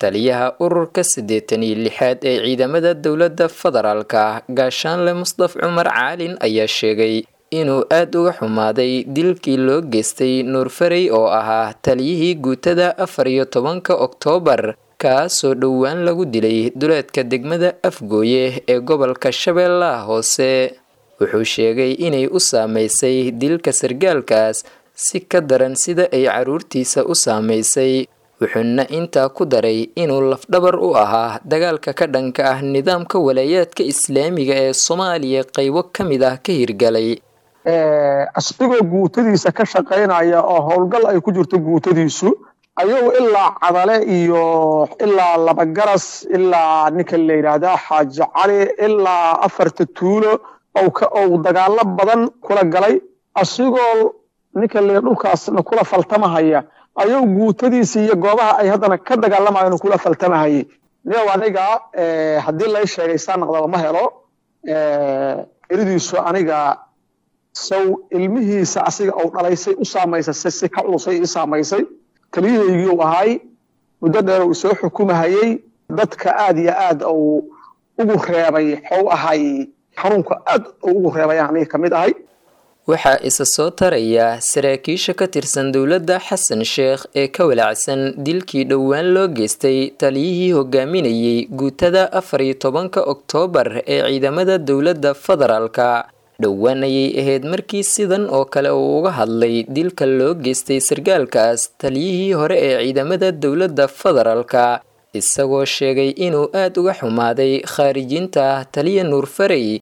taliyaha ururka siddeetan iyo lixaad ee ciidamada dowladda federaalka gaashaanle musdaf cumar caalin ayaa sheegay inuu aada uga xumaaday dilkii loo geystay nuurfarey oo ahaa taliyihii guutada afar iyo tobanka oktoobar kaasoo dhowaan lagu dilay duleedka degmada afgooye ee gobolka shabeellaha hoose wuxuu sheegay inay u saameysay dilka sargaalkaas si ka daran sida ay carruurtiisa u saamaysay wuxuuna intaa ku daray inuu lafdhabar u ahaa dagaalka ka dhanka ah nidaamka walaayaadka islaamiga ee soomaaliya qaybo ka mid ah ka hirgalay asdigoo guutadiisa ka shaqaynaya oo howlgal ay ku jirto guutadiisu ayagu ilaa cadale iyo ilaa labagaras ilaa ninka la yidhaahdaa xaaji cali ilaa afarta tuulo ou dagaalo badan kula galay asigoo ninka la dhulkaasna kula faltamahaya ayagu guutadiisa iyo goobaha ay haddana ka dagaalamayan kula faltamahayay niyow aniga haddii lay sheegay saa naqdaba ma helo eridiisu aniga saw ilmihiisa asiga ou dhalaysay u saamaysay si ka culusay ii saamaysay taliyahaygii u ahay muddo dheer uu soo xukumahayey dadka aad iyo aad uu ugu reebay xou ahay xanuunka aad uu ugu reebay aniga ka mid ahay waxaa isa soo taraya saraakiisha ka tirsan dowladda xasan sheekh ee ka walaacsan dilkii dhowaan loo geystay taliyihii hogaaminayay guutada afar iyo tobanka oktoobar ee ciidamada dowladda federaalka dhowaan ayay ahayd markii sidan oo kale uu uga hadlay dilka loo geystay sargaalkaas taliyihii hore ee ciidamada dowladda federaalka isagoo sheegay inuu aada uga xumaaday khaarijinta taliya nuurfarey